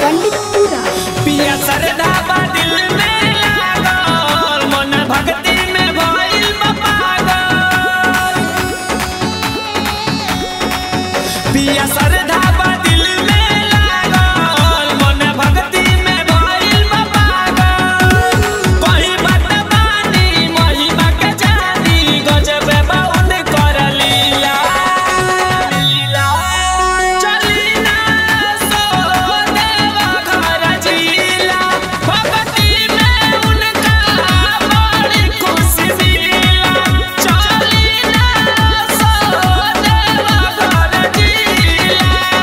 पंडितपुरा पिया सरदा बा दिल में लागल मन भक्ति में भइल बा पागल पिया सरदा बा दिल में लागल मन भक्ति में भइल बा पागल कहीं बात बानी महिमा के जानी गजब बाउन कर लीला चली ना सो देवा घर जिला भक्ति में उनका बड़ी खुशी मिला चली ना सो देवा घर जिला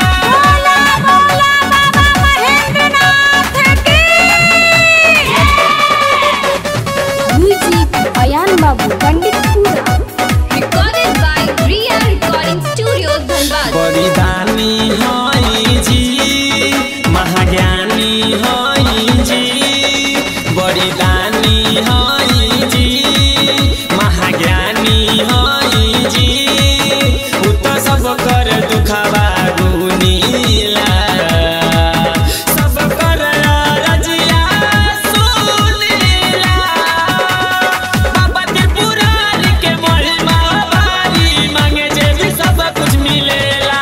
म्यूजिक अयान बाबू Panditpura Recorded by Ria Recording Studio, Dhanbad. बड़ी दानी हई जी महाज्ञानी हई जी बड़ी दानी हई जी महाज्ञानी हई जी उ तो सब कर दुखवा गुनीला सब कर रजिया सुनीला बाबा त्रिपुरारी के महिमा भारी मांगे जे भी सब कुछ मिलेला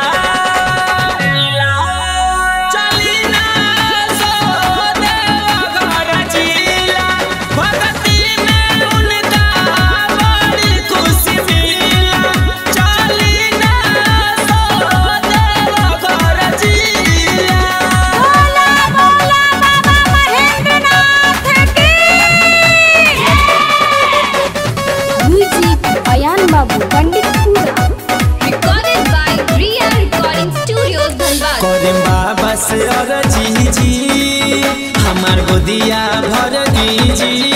चली ना सो देवा घर जिला भक्ति में उनका बड़ी खुशी मिला चली ना सो देवा घर जिला म्यूजिक अयान बाबू Panditpura Recorded by Ria Recording Studio, Dhanbad. करेम बाबा से अरजी जी हमार गोदिया भर दीजी